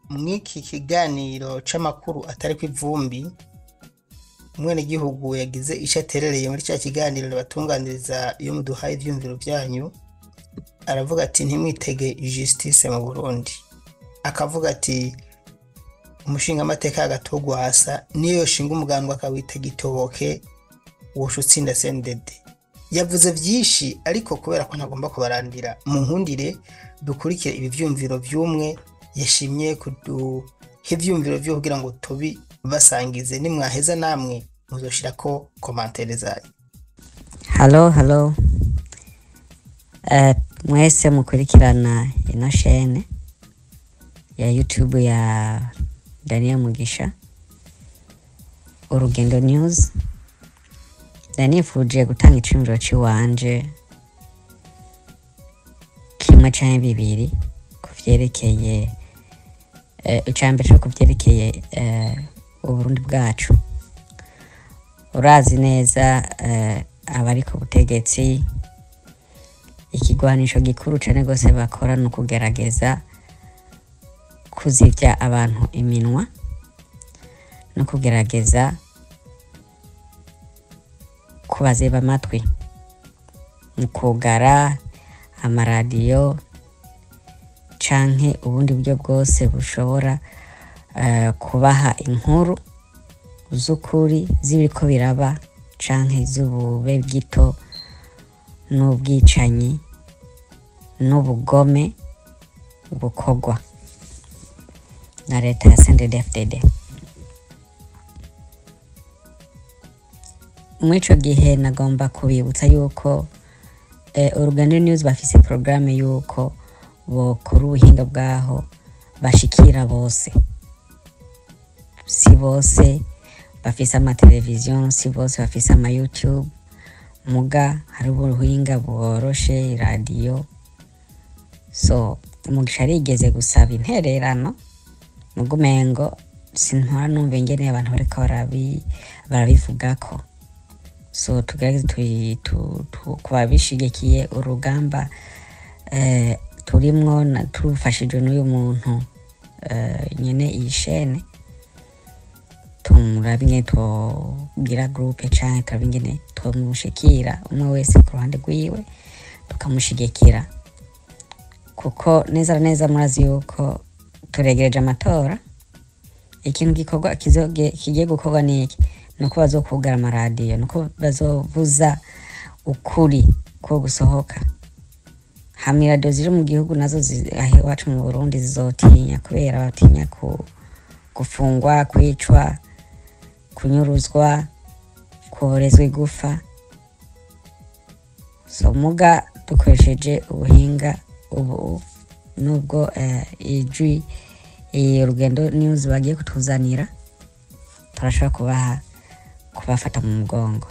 mw'iki kiganiro c'amakuru atari kw'ivumbi umwenegihugu yagize ico aterereye muri ca kiganiro batunganiriza iyo muduhaye ivyumviro vyanyu aravuga ati ntimwitege justice mu Burundi akavuga ati umushingamateka agatogwasa niyo yoshinga umugambwe akawita gitoboke woca utsinda CNDD yavuze vyinshi ariko kubera ko ntagomba kubarandira mu nkundire dukurikire ibi vyumviro vy'umwe yashimye kuduha ivyumviro vyo kugira ngo tubi basangize nimwaheza namwe muzoshirako komantere zanyu halo halo Eh, mwese mukurikirana ino shene ya youtube ya daniel mugisha urugendo news ndanifuje gutanga icumviro ciwanje kimwe canke bibiri ku vyerekeye eh, icambere co ku vyerekeye eh, uburundi bwacu urazi neza eh, abari ku butegetsi ikigwanisho gikuru cane gose bakora ni ukugerageza kuzivya abantu iminwa no kugerageza kubaziba amatwi mu kugara amaradiyo canke ubundi buryo bwose bushobora eh, kubaha inkuru z'ukuri z'ibiriko biraba canke z'ubube gito n'ubwicanyi n'ubugome bukorwa na leta ya CNDD-FDD muri ico gihe nagomba kubibutsa yuko eh, urugendo news bafise porogaramu yuko bokora ubuhinga bwaho bashikira bose si bose bafise amateleviziyo si bose bafise ama youtube muga hari ubuhinga bworoshe iradiyo so umugisha arigeze gusaba intererano muga umengo sintora numva ingene abantu bariko barabi- barabivugako so tugerageze tui- tu- tu- kuba bishigikiye urugamba eh, turimwo na- tufashijwe n'uyu muntu eh, nyene iyi shene turabe ingene twogira groupe canke turabe ingene twomushikira umwe wese ku ruhande rwiwe tukamushigikira kuko neza na neza murazi yuko turegereje amatora ikintu gikorwa kizoge- kigiye gukorwa niki nuko bazokugara amaradiyo nuko bazovuza ukuri ko gusohoka hamwe iradiyo ziri mu gihugu nazo zi- aha iwacu mu burundi zizotinya kubera batinya ku, gufungwa kwicwa kunyuruzwa kuborezwa igufa so muga dukoresheje ubuhinga ubu nubwo eh, ijwi iyi rugendo news bagiye kutuzanira turashobora kubaha kubafata mu mugongo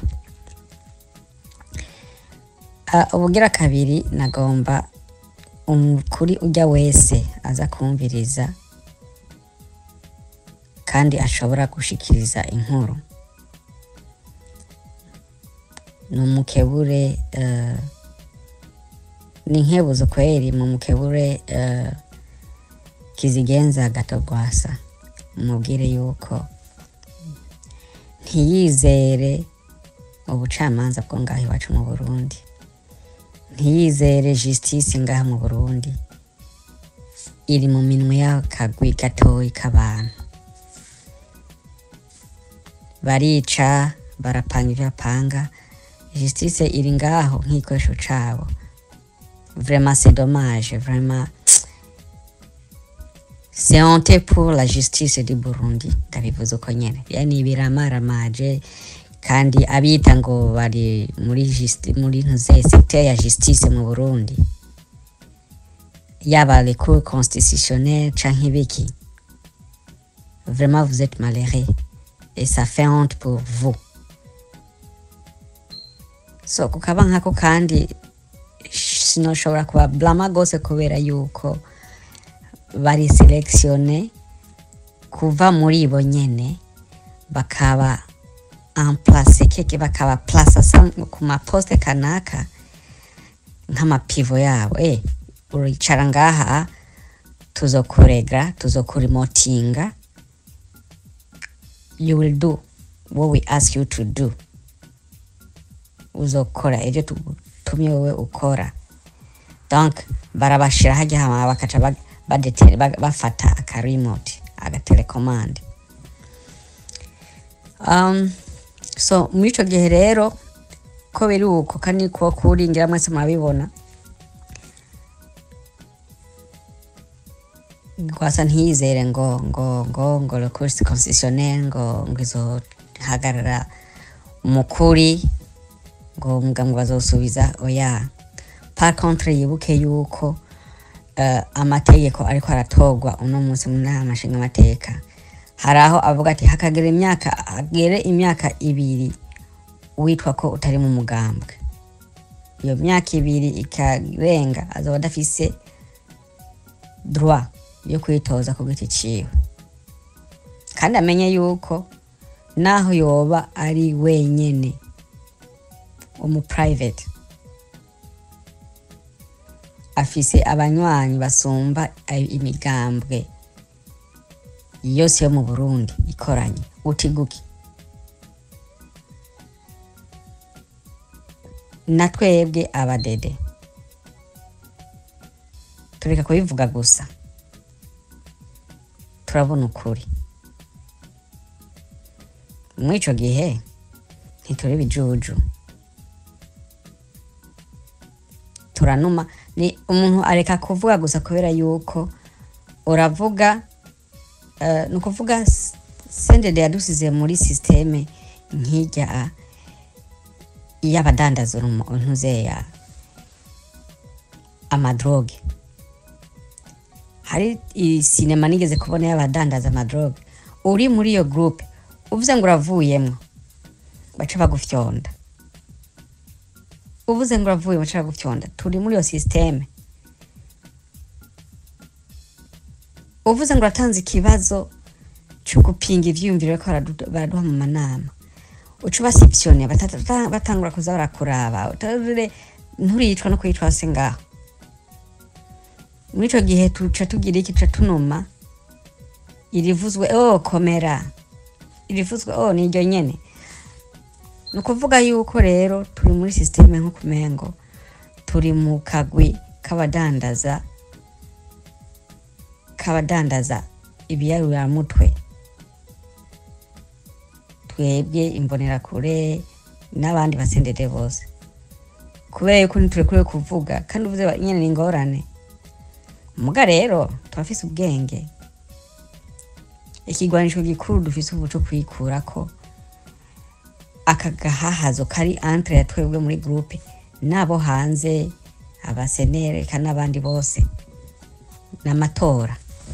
Ah, ubugira kabiri nagomba kuri ujya wese aza kumviriza kandi ashobora gushikiriza inkuru ni umukebure eh, ni inkebuzo kweri mu mukebure eh, kizigenza gatogwasa mubwire yuko ntiyizere ubucamanza bwo ngaho iwacu mu burundi ntiyizere justice ngaha mu burundi iri mu minwe y'akagwi gatoyi k'abantu barica barapanga ivyo bapanga justice iri ngaho nk'igikoresho cabo vraiment c'est dommage vraiment c'est honte pour la justice du burundi ndabivuze uko nyene yani biramaramaje kandi abita ngo bari muri justi, muri ntuze secteur ya justice mu burundi yaba les cours constitutionnels canke ibiki vraiment vous êtes malheureux et ça fait honte pour vous so kukaba nkako kandi sinoshobora kuba blama gose kubera yuko bari selektione kuva muri bo nyene bakaba amplase keke bakaba plasa sa ku maposte kanaka nk'amapivo yabo eh uricara ngaha tuzokurega tuzokurimotinga you will do what we ask you to do uzokora ibyo tutumye wowe ukora donc barabashira hajya hama bakaca bag- badete- bag- bafata akaremote agatelekomande um, so muri ico gihe rero ko biri uko kandi ko kuri ngira mwese murabibona kwasa ntiyizere ngo ngo ngo ngo le cour constitutionnel ngo ngo izohagarara mukuri ngo nga ngo bazosubiza oya par contre yibuke yuko uh, amategeko ariko aratorwa uno munsi mu nama nshinga amateka hari aho avuga ati hakagera imyaka hagere imyaka ibiri witwa ko utari mu mugambwe iyo myaka ibiri ikarenga azoba adafise droit yo kwitoza ku giti ciwe kandi amenye yuko naho yoba ari wenyene umu private afise abanywanyi basumba ay- imigambwe yose yo mu Burundi ikoranye utiguki na twebwe abadede tureka kubivuga gusa turabona ukuri muri ico gihe ntituri ibijuju turanuma ni umuntu areka kuvuga gusa kubera yuko uravuga uh, ni ukuvuga s- sendede yadusize muri sisiteme nk'ijya y'abadandaza urumo- ntuzeya amadroge hari sinema nigeze kubona y'abadandaza amadroge uri muri iyo groupe uvuze ngo uravuyemwo baca bagufyonda uvuze ngo uravuye baca bagufyonda turi muri iyo sisiteme uvuze ngo uratanze ikibazo cyo gupinga ivyiyumviro bariko baradu- baraduha mu manama uca ubasipyone batata- batangura kuza barakuraba utarure nturicwa no kwicwa hasi ngaho muri ico gihe tuca tugira iki tuca tunuma irivuzwe oh komera irivuzwe oh niryo nyene ni ukuvuga yuko rero turi muri sisiteme nko kumengo turi mu kagwi k'abadandaza k'abadandaza ibiyaruramutwe twebwe imbonerakure n'abandi basendede bose kubera yuko ntiturekure kuvuga kandi uvuze ba- nyene ni ingorane muga rero turafise ubwenge ikigwanisho gikuru dufise ubu co kwikurako aka gahahazo kari entre ya twebwe muri groupe n'abo hanze abasenere eka n'abandi bose n'amatora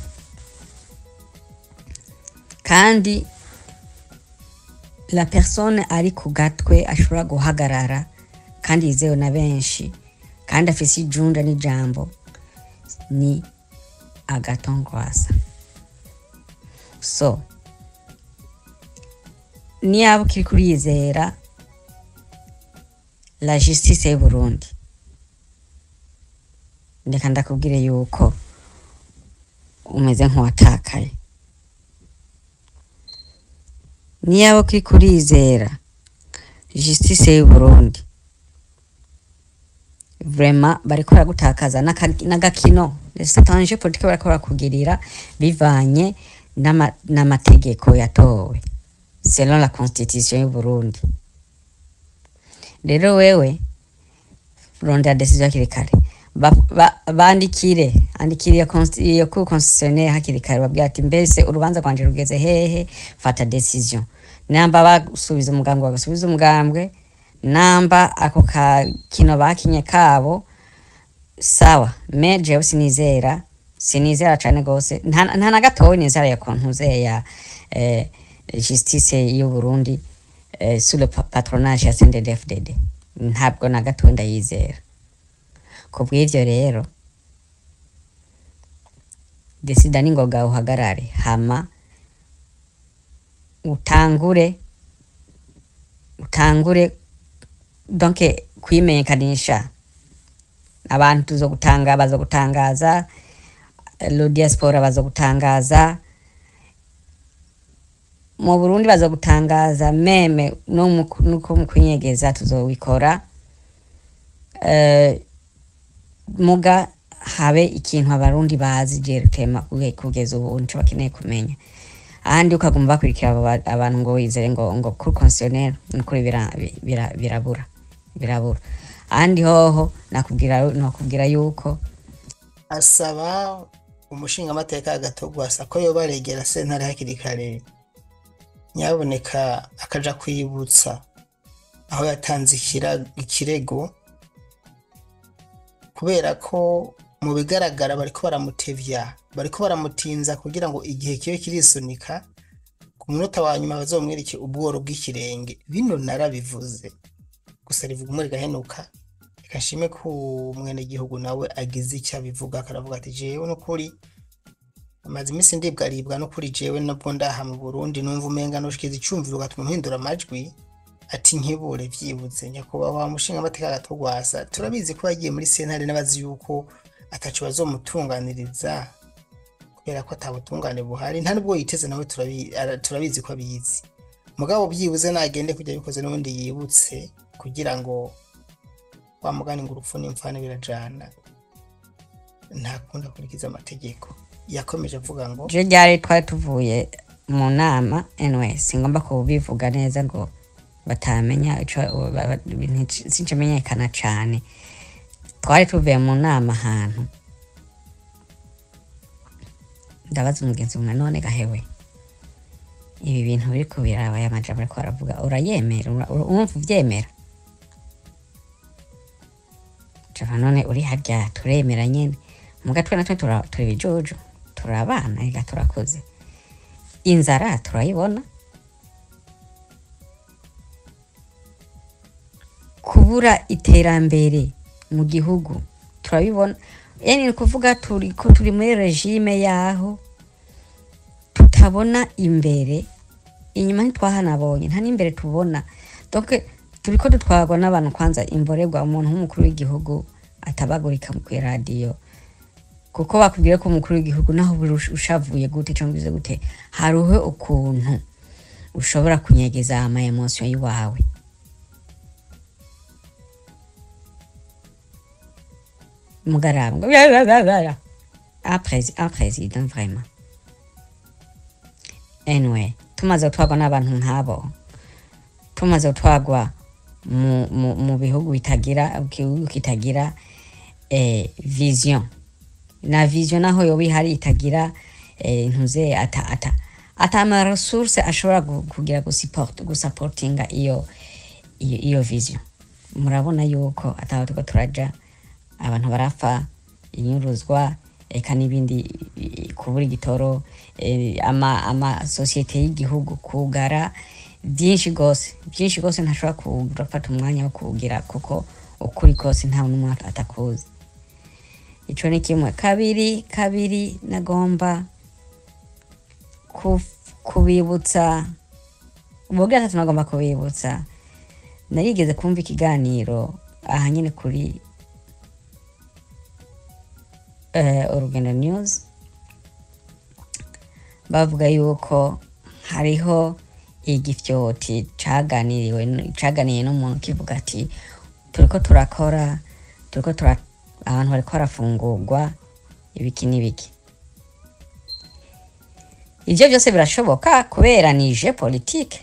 kandi la personne ari ku gatwe ashobora guhagarara kandi yizewe na benshi kandi afise ijunda n'ijambo ni agaton rwasa so niyaba ukiri kuriyizera la justice y'u Burundi ndeka ndakubwire yuko umeze nk'uwatakaye niyaba ukiri kurizera justice y'u Burundi vraiment bariko baragutakaza n'aka- n'agakino setanje politike bariko barakugirira bivanye n'ama- n'amategeko yatowe selon la constitution y'u Burundi rero wewe rondera decision hakiri kare Ba- ba- bandikire andikire iyo consti- iyo cour constitutionnelle hakiri kare babwira ati mbese urubanza rwanje rugeze hehe fata decision namba basubiza umugambwe bagasubiza umugambwe namba ako kakino bakinye kabo sawa me jewe sinizera sinizera cane gose nta nta na gatoya nizera ya kontuze ya eh, justice y'u Burundi eh, sous le pa- patronage ya CNDD-FDD ntabwo na gatoya ndayizera ku bw'ivyo rero desida n'ingoga uhagarare hama utangure utangure donc kwimenyekanisha abantu tuzogutanga bazogutangaza lo diaspora bazogutangaza mu burundi bazogutangaza meme no mu- nuko mu kwinyegeza tuzobikora Eh, muga habe ikintu abarundi bazi jeretema kugeza ubu nico bakeneye kumenya ahandi ukaguma bakurikira abo ba- abantu ngo wizere ngo ngo kuri constitutionnel nukuri bira- bira- birabura birabura ahandi hoho nakubwira nakubwira yuko asaba umushingamateka agatogwasa ko yoba aregera sentare hakiri kare nyaboneka akaja kwibutsa aho yatanze ikira- ikirego kubera ko mu bigaragara bariko baramutevya bariko baramutinza kugira ngo igihe kibe kirisunika ku munota wa nyuma bazomwereke ubworo bw'ikirenge bino narabivuze gusa rivuga umwe rigahenuka reka nshime ko umwenegihugu nawe agize icyo abivuga akaravuga ati jewe n'ukuri amaze iminsi ndibwaribwa n'ukuri jewe nabwo ndaha mu burundi numva umenga nushikiza icumviro ugatuma mpindura amajwi ati nkibure vyibuze nyakubahwa mushinga amateka agatogwasa turabizi ko yagiye muri sentare n'abazi yuko ataco bazomutunganiriza kubera ko atabutungane buhari nta nubwo yiteze nawe turabi- ara- turabizi ko abizi mugabo byibuze nagende kujya bikoze n'ubundi yibutse kugira ngo wa mugani ngo urupfu n'imfane birajana ntakunda kurikiza amategeko yakomeje avuga ngo je ryari twari tuvuye mu nama anyway singomba kubivuga neza ngo batamenya ico ba- ba- nti- sincamenyekana cane twari tuvuye mu nama ahantu ndabaza umugenzi umwe none gahewe ibi bintu biriko biraba aya majambo ariko baravuga urayemera Ura- ura- urumva uvyemera java none uri harya turemera nyene muga twe natwe tura- turi ibijuju turi abana ega turakuze inzara turayibona kubura iterambere mu gihugu turabibona yani ni ukuvuga turi ko turi muri regime yaho tutabona imbere inyuma ntitwahanabonye nta n'imbere tubona donc turiko dutwarwa n'abantu kwanza imborerwa umuntu w'umukuru w'igihugu atabagurika ku iradiyo kuko bakubwira ko umukuru w'igihugu naho buri ush- ushavuye gute cyangwa ugize gute hariho ukuntu ushobora kunyegeza ama emotion yiwawe mugaraba ngo un prési- un président vraiment anyway tumaze gutwarwa n'abantu nk'abo tumaze gutwarwa mu, mu, mu bihugu bitagira igihugu kitagira eh, vision na vision naho yoba ihari itagira eh, ntuze ata ata ata ama resource ashobora gu- kugira gusupport gusupportinga iyo iyo, iyo vision murabona yuko ataho tuko turaja abantu barapfa inyuruzwa eka n'ibindi i- i- kubura igitoro eh, ama ama societe y'igihugu kugara byinshi gose byinshi gose ntashobora kurafata umwanya wo kugira kuko ukuri kose nta n'umwe atakuzi ico ni kimwe kabiri kabiri nagomba ku- kubibutsa ububwira atatu nagomba kubibutsa narigeze kumva ikiganiro aha nyine kuri eh, urugendo news bavuga yuko hariho igifyoti caganiriwe caganiye n'umuntu kivuga ati turiko turakora turiko tura abantu bariko barafungurwa ibiki n'ibiki ivyo byose birashoboka kubera nije politike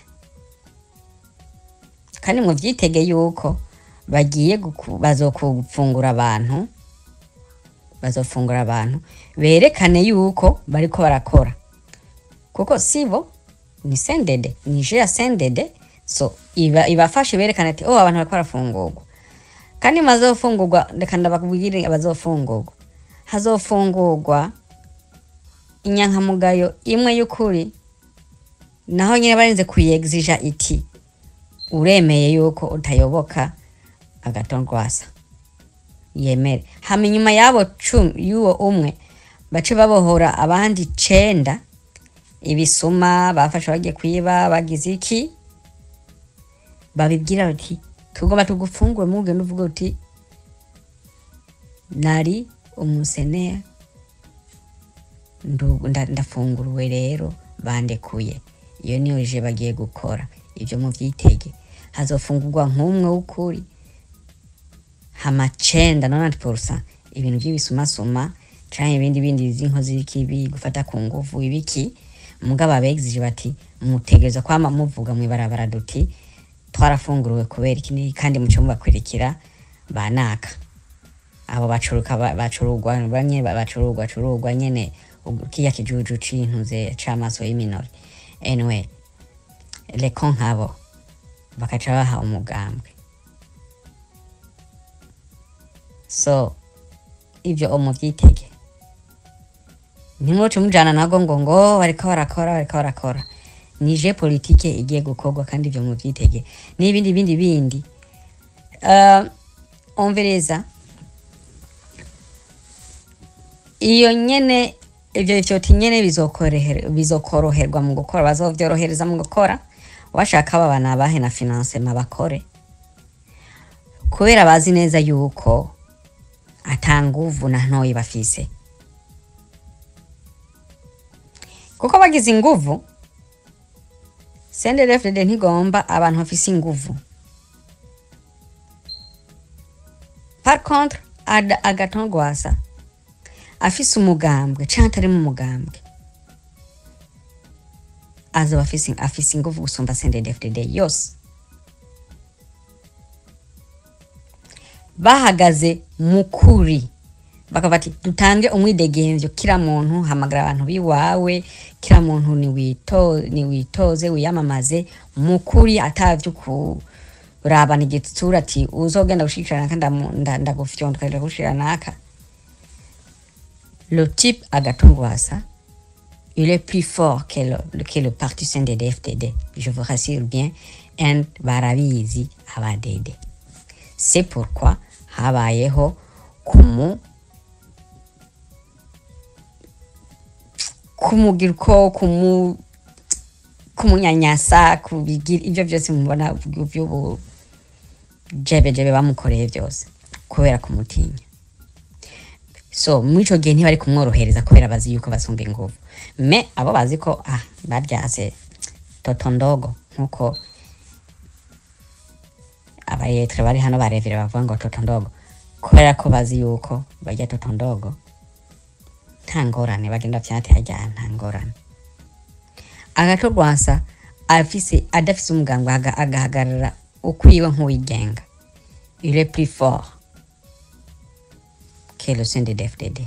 kandi muvyitege yuko bagiye guku- bazokufungura abantu bazofungura abantu berekane yuko bariko barakora kuko sibo ni sendede nije ya sendede so iba ibafashe berekane ati oh abantu bariko barafungurwa kandi mazofungurwa reka ndababwire abazofungurwa hazofungurwa inyankamugayo imwe y'ukuri naho nyine barinze kuyegzija iti uremeye yuko utayoboka agatongwasa yemere hama inyuma y'abo cumi y'uwo umwe bace babohora abandi cenda ibisuma bafashe bagiye kwiba bagize iki babibwira bati tugomba tugufungure mugende uvuga uti nari umusenera ndu- nda- ndafunguruwe rero bandekuye iyo niyo je bagiye gukora ibyo muvyitege hazofungurwa nk'umwe w'ukuri hama cenda nonante porusa ibintu by'ibisumasuma canke ibindi bindi z'inkozi y'ikibi gufata ku nguvu ibiki mugabo abegizije bati mutegereza kwama muvuga mwibarabara duti twarafunguruwe kubera iki n'iki, kandi muco mubakurikira banaka abo bacuruka ba- bacurugwa bamwe ba- bacurugwa curugwa nyene ugu- kiya kijuju c'intuze c'amaso y'iminori anyway leko nkabo bakaca baha umugambwe so ivyo muvyitege ntimwoce mujana nago ngo ngo bariko barakora bariko barakora nije politike igiye gukorwa kandi ivyo muvyitege n'ibindi bindi bindi uh, umviriza iyo nyene ivyo vyoti nyene bizokoroher- bizokoroherwa mu gukora bazovyorohereza mu gukora washaka aba bana bahe na financement bakore kubera bazi neza yuko ata nguvu na ntoyi bafise kuko bagize inguvu CNDD-FDD ntigomba abantu bafise inguvu par contre Ada- Agathon Rwasa afise umugambwe canke atari mu mugambwe azoba afise afise inguvu gusumba CNDD-FDD yose bahagaze mu kuri bakaba bati dutange umwidegemvyo kila muntu hamagara abantu biwawe kila muntu niwito niwitoze wiyamamaze mu kuri atavyo kurabana igitsura ati uzogenda gushikirana naka ndamu- nda- ndagufyonda ukaja gushikira naka le type Agathon Rwasa il est plus fort que le, que le parti CNDD-FDD je vous rassure bien and barabizi abadede c'est pourquoi habayeho kumu kumugira uko kumu kumunyanyasa kubigira ibyo byose mubona by'ubu jebejebe bamukoreye byose kubera kumutinya so muri ico gihe ntibari kumworohereza kubera bazi yuko basumba inguvu me abo bazi ko ah baryase toto ndogo nkuko abayetre bari hano barevere bavuga ngo toto ndogo kubera ko bazi yuko barya toto ndogo nta ngorane bagenda vyate hajya nta ngorane agato rwasa afise adafise umuganga aga- agahagarara ukwiwe nk'uwigenga il est plus fort que le CNDD-FDD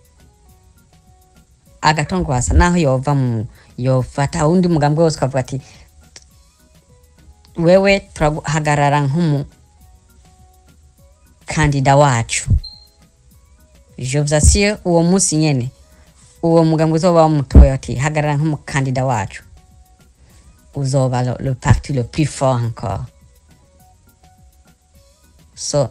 agato rwasa naho yova mu yofata undi mugambwe wose ukavuga ati wewe turahagarara nk'umu kandida wacu je vous assure uwo munsi nyene uwo mugambwe uzoba wamutoye ati hagarara nk'umukandida wacu uzoba le, le parti le plus fort encore so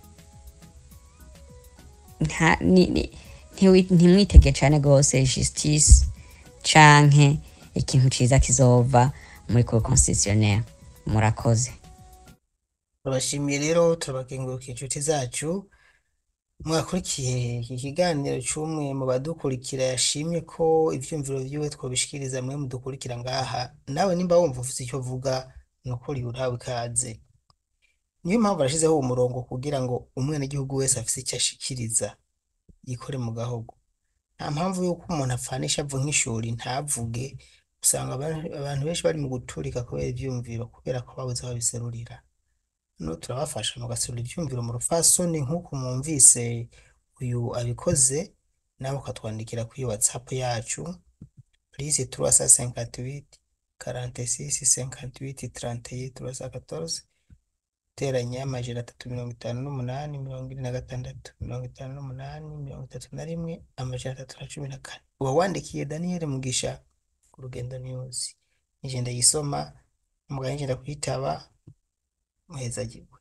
nta ni, ni, ntiwi- ntimwitege cane gose justice canke ikintu ciza kizova muri cour constitutionnelle murakoze turabashimiye rero turabakenguruka inshuti zacu mwakurikiye iki kiganiro c'umwe mu badukurikira yashimye ko ivyumviro vyiwe twobishikiriza mwe mudukurikira ngaha nawe nimba wumva ufise icyo uvuga ni ukuri urahawe ikaze niyo mpamvu arashizeho uwo murongo kugira ngo umwenegihugu wese afise icyo ashikiriza yikore mu gahogo nta mpamvu yuko umuntu apfanisha avu nk'ishuri ntavuge usanga aba- abantu benshi bari mu guturika kubera ivyumviro kubera ko babuze aho biserurira no turabafasha mugaserura ivyumviro mu rufasoni nk'uko mwumvise uyu abikoze nawe ukatwandikira kuri whatsapp yacu prise 358 46 58 31 314 teranya amajana atatu mirongo itanu n'umunani mirongo ine na gatandatu mirongo itanu n'umunani mirongo itatu na rimwe amajana atatu na cumi na kane uba wandikiye Daniel Mugisha ku Rugendo News nije ndayisoma umugabo nije ndakwitaba muheza